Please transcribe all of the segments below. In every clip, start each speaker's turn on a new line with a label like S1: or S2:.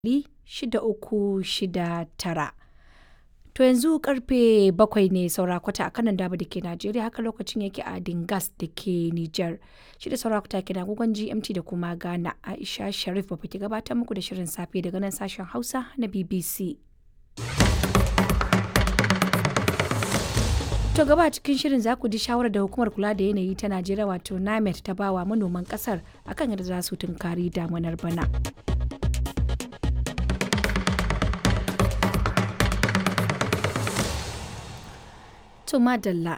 S1: 6369. To yanzu karfe bakwai ne saura kwata a kanan daba da ke Najeriya haka lokacin yake a Dingas da ke Nijar. Shi da saura kwata ke agogon GMT da kuma Ghana Aisha Sharif ba ke gabatar muku da shirin safe daga nan sashen Hausa na BBC. To gaba cikin shirin za ku ji shawarar da hukumar kula da yanayi ta Najeriya wato NAMET ta bawa manoman kasar akan yadda za su tunkari damunar bana. To madalla.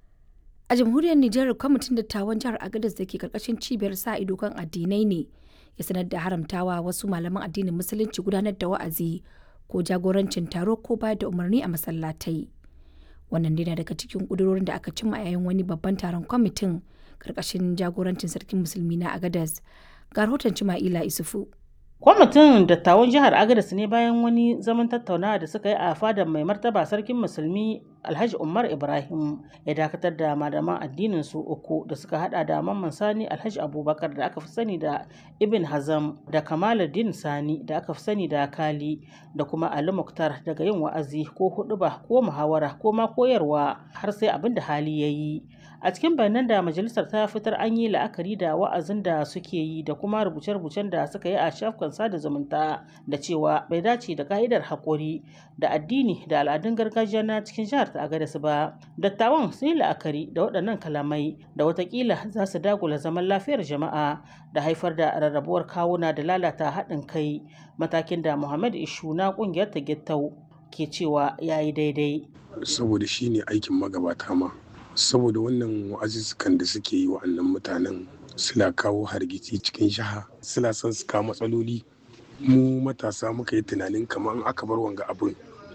S1: A jamhuriyar Nijar kwamitin dattawan jihar Agadez da ke karkashin cibiyar sa ido kan addinai ne ya sanar da haramtawa wasu malaman addinin musulunci gudanar da wa'azi ko jagorancin taro ko bayar da umarni a masallatai. Wannan dai na daga cikin ƙudurorin da aka cimma a yayin wani babban taron kwamitin karkashin jagorancin sarkin musulmi na Agadez. Ga rahoton Cima'ila Isufu.
S2: Kwamitin dattawan jihar Agadez ne bayan wani zaman tattaunawa da suka yi a fadar mai martaba sarkin musulmi Alhaji Umar Ibrahim ya dakatar da malaman addinin su uku da suka hada da Mamman Sani Alhaji Abubakar da aka fi sani da Ibn Hazam da Kamaluddin Sani da aka fi sani da Kali da kuma Ali Muktar daga yin wa'azi ko huɗuba ko muhawara ko ma koyarwa har sai abin da hali ya yi. A cikin bayanan da majalisar ta fitar an yi la'akari da wa'azin da suke yi da kuma rubuce-rubucen da suka yi a shafukan sada zumunta da cewa bai dace da ka'idar haƙuri da addini da al'adun gargajiya na cikin jihar ta Agadez ba. Dattawan sun yi la'akari da waɗannan kalamai da watakila za su dagula zaman lafiyar jama'a da haifar da rarrabuwar kawuna da lalata haɗin kai matakin da Muhammad Ishu na ƙungiyar ta Gittau ke cewa ya yi daidai.
S3: Saboda shi ne aikin magabata ma. Saboda wannan wa'azuzzukan da suke yi wa'annan mutanen suna kawo hargitsi cikin jiha suna son su kawo matsaloli mu matasa muka yi tunanin kamar aka bar wanga abin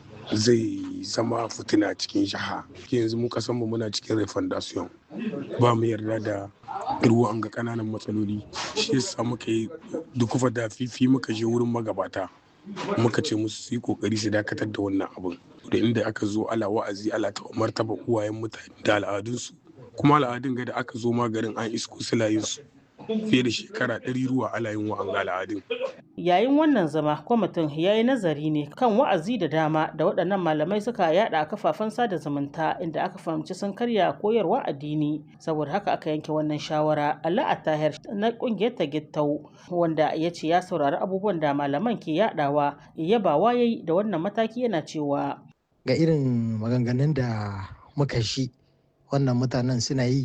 S3: zai zama fitina cikin jiha yanzu mu kasan mu muna cikin refondation ba mu yarda da ruwan ga kananan matsaloli shi yasa muka yi dukufa da fifi muka je wurin magabata muka ce musu su yi kokari su dakatar da wannan abin da inda aka zo ala wa'azi ala ta martaba uwayen mutane da al'adunsu kuma al'adun ga da aka zo magarin an isko su fiye da shekara ɗari ruwa ala yin wa'anga al'adun.
S2: Yayin wannan zama kwamitin ya yi nazari ne kan wa'azi da dama da waɗannan malamai suka yada a kafafen sada zumunta inda aka fahimci sun karya koyarwa addini saboda haka aka yanke wannan shawara Allah Attahir na ƙungiyar ta Gittau wanda ya ce ya saurari abubuwan da malaman ke yadawa yabawa yayi da wannan mataki yana cewa
S4: ga irin maganganun da muka shi wannan mutanen suna yi